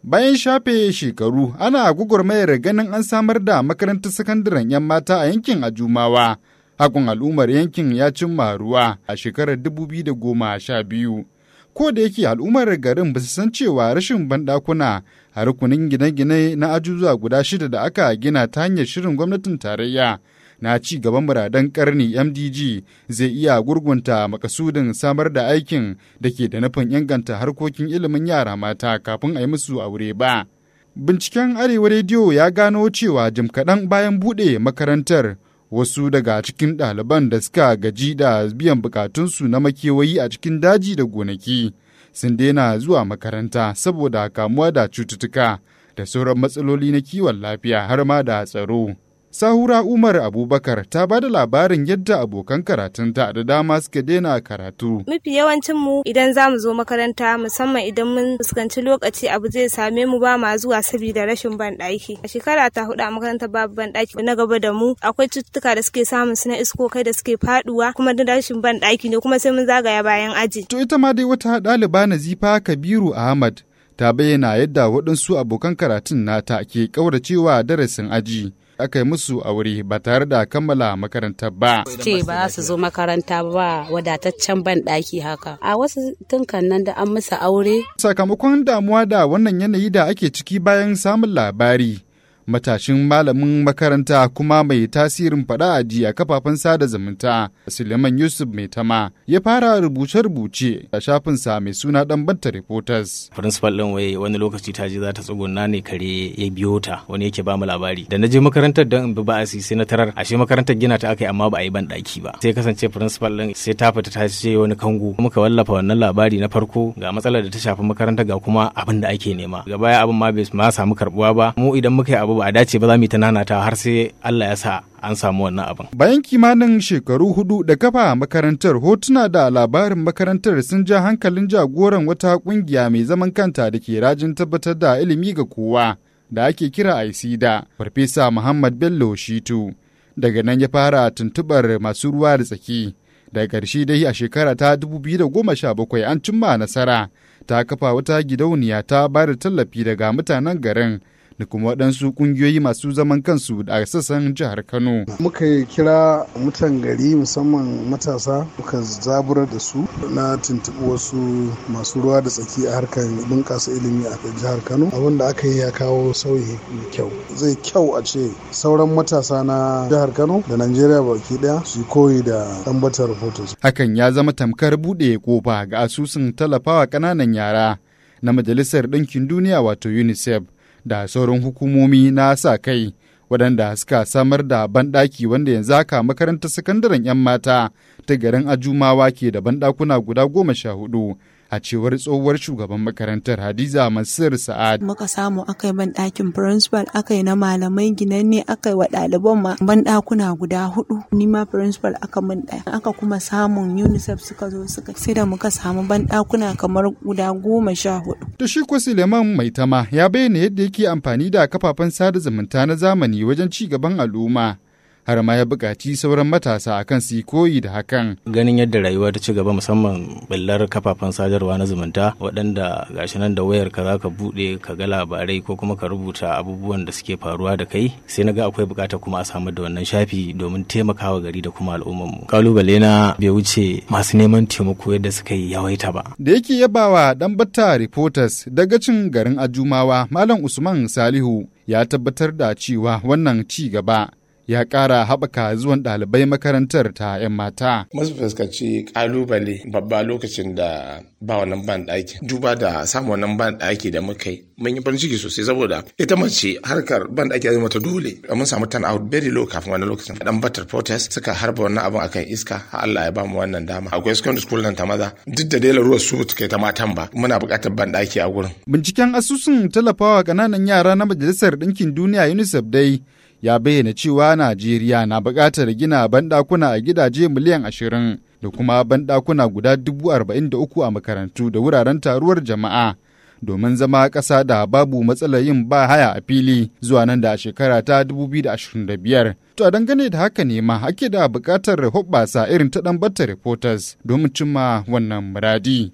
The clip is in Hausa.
Bayan shafe shekaru ana gwagwarmayar ganin an samar da makarantar sakandaren 'yan mata a yankin Ajumawa. Hakun al'ummar yankin ya cimma ruwa a shekarar 2012. Ko da yake al'ummar garin ba su san cewa rashin banɗakuna a rukunin gine-gine na ajuzuwa guda shida da aka gina ta hanyar shirin gwamnatin tarayya na ci gaban muradan karni MDG zai iya gurgunta makasudin samar da aikin da ke da nufin inganta harkokin ilimin yara mata kafin a yi musu aure ba. Binciken Arewa Rediyo ya gano cewa jim kaɗan bayan buɗe makarantar wasu daga cikin ɗaliban da suka gaji da biyan bukatunsu na makewayi a cikin daji da gonaki sun daina zuwa makaranta saboda kamuwa da cututtuka da sauran matsaloli na kiwon lafiya har ma da tsaro. Sahura Umar Abubakar ta ba da labarin yadda abokan karatunta da dama suka daina karatu. Mafi yawancin mu idan za mu zo makaranta musamman idan mun fuskanci lokaci abu zai same mu ba ma zuwa saboda rashin ban ɗaki. A shekara ta hudu a makarantar babu ban ɗaki na gaba da mu akwai cututtuka da suke samun su na iskokai da suke faduwa kuma da rashin ban ɗaki ne kuma sai mun zagaya bayan aji. To ita ma dai wata ɗaliba Nazifa Kabiru Ahmad ta bayyana yadda waɗansu abokan karatun nata ke ƙauracewa darasin aji. aka yi musu aure ba tare da kammala makarantar ba. Ce ba su zo makaranta ba wadataccen ban ɗaki haka. A wasu tunkan nan da an musu aure. Sakamakon damuwa da wannan yanayi da ake ciki bayan samun labari. matashin malamin makaranta kuma mai tasirin faɗa aji a kafafen sada zumunta suleiman yusuf mai tama ya fara rubuce-rubuce a shafinsa mai suna dan banta reporters principal din wai wani lokaci ta je za ta tsuguna ne kare ya biyo ta wani yake ba mu labari da na je makarantar don in bi ba sai na tarar ashe makarantar gina ta aka yi amma ba a yi ban daki ba sai kasance principal din sai ta fita ta ce wani kango muka wallafa wannan labari na farko ga matsalar da ta shafi makaranta ga kuma abin da ake nema ga baya abin ma bai ma samu karbuwa ba mu idan muka yi abu ba a dace ba za mu yi ta nanata har sai Allah ya sa an samu wannan abin. Bayan kimanin shekaru hudu da kafa makarantar hotuna da labarin makarantar sun ja hankalin jagoran wata kungiya mai zaman kanta da ke rajin tabbatar da ilimi ga kowa da ake kira aisida farfesa Muhammad Bello Shitu. Daga nan ya fara tuntubar masu ruwa da tsaki. Daga ƙarshe dai a shekara ta 2017 an cimma nasara ta kafa wata gidauniya ta ba da tallafi daga mutanen garin da kuma waɗansu ƙungiyoyi masu zaman kansu a sassan jihar Kano. Muka kira mutan gari musamman matasa muka zaburar da su na tuntuɓi wasu masu ruwa da tsaki a harkar bunƙasa ilimi a jihar Kano. Abin da aka yi ya kawo sauyi mai kyau. Zai kyau a ce sauran matasa na jihar Kano da Najeriya baki ɗaya su koyi da ɗanbatar reporters. Hakan ya zama tamkar buɗe kofa ga asusun tallafawa ƙananan yara na Majalisar Ɗinkin Duniya wato UNICEF. da sauran hukumomi na sa kai waɗanda suka samar da banɗaki wanda yanzu haka makarantar sakandaren 'yan mata ta garin ajumawa ke da banɗakuna guda goma sha hudu a cewar tsohuwar shugaban makarantar hadiza masir sa'ad muka samu aka yi banɗakin principal aka yi na malamai ginanne aka yi wa ɗaliban ma banɗakuna guda hudu ni ma principal aka min ɗaya aka kuma samun unicef suka zo suka sai da muka samu banɗakuna kamar guda goma sha hudu to shi ko suleiman maitama ya bayyana yadda yake amfani da kafafen sada zumunta na zamani wajen ci gaban al'umma har ma ya buƙaci sauran matasa akan su koyi da hakan. Ganin yadda rayuwa ta ci gaba musamman ɓullar kafafen sadarwa na zumunta waɗanda gashi nan da wayar ka za ka buɗe ka ga labarai ko kuma ka rubuta abubuwan da suke faruwa da kai sai na ga akwai buƙatar kuma a samu da wannan shafi domin taimakawa gari da kuma al'ummarmu. Kalubale na bai wuce masu neman taimako yadda suka yi yawaita ba. Da yake yabawa dan batta reporters daga cin garin Ajumawa Malam Usman Salihu ya tabbatar da cewa wannan ci gaba ya ƙara haɓaka zuwan ɗalibai makarantar ta 'yan mata. Masu fuskanci ƙalubale babba lokacin da ba wannan ban ɗaki. Duba da samun wannan ban ɗaki da muka yi. Mun yi farin ciki sosai saboda ita mace harkar ban ɗaki ya mata dole. Mun samu turn out very low kafin wannan lokacin. Dan batar protest suka harba wannan abin akan iska. Har Allah ya ba mu wannan dama. Akwai secondary school nan ta maza. Duk da dai ruwa su kai ta matan ba. Muna buƙatar ban ɗaki a gurin. Binciken asusun tallafawa ƙananan yara na Majalisar Ɗinkin Duniya UNICEF dai ya bayyana cewa Najeriya na buƙatar gina banɗakuna a gidaje miliyan ashirin da kuma banɗakuna guda dubu arba'in da uku a makarantu da wuraren taruwar jama'a domin zama ƙasa da babu matsalar yin ba haya a fili zuwa nan da shekara ta 2025. To a dangane da haka ne ma ake da buƙatar hoɓɓasa irin ta ɗan batta reporters domin cimma wannan muradi.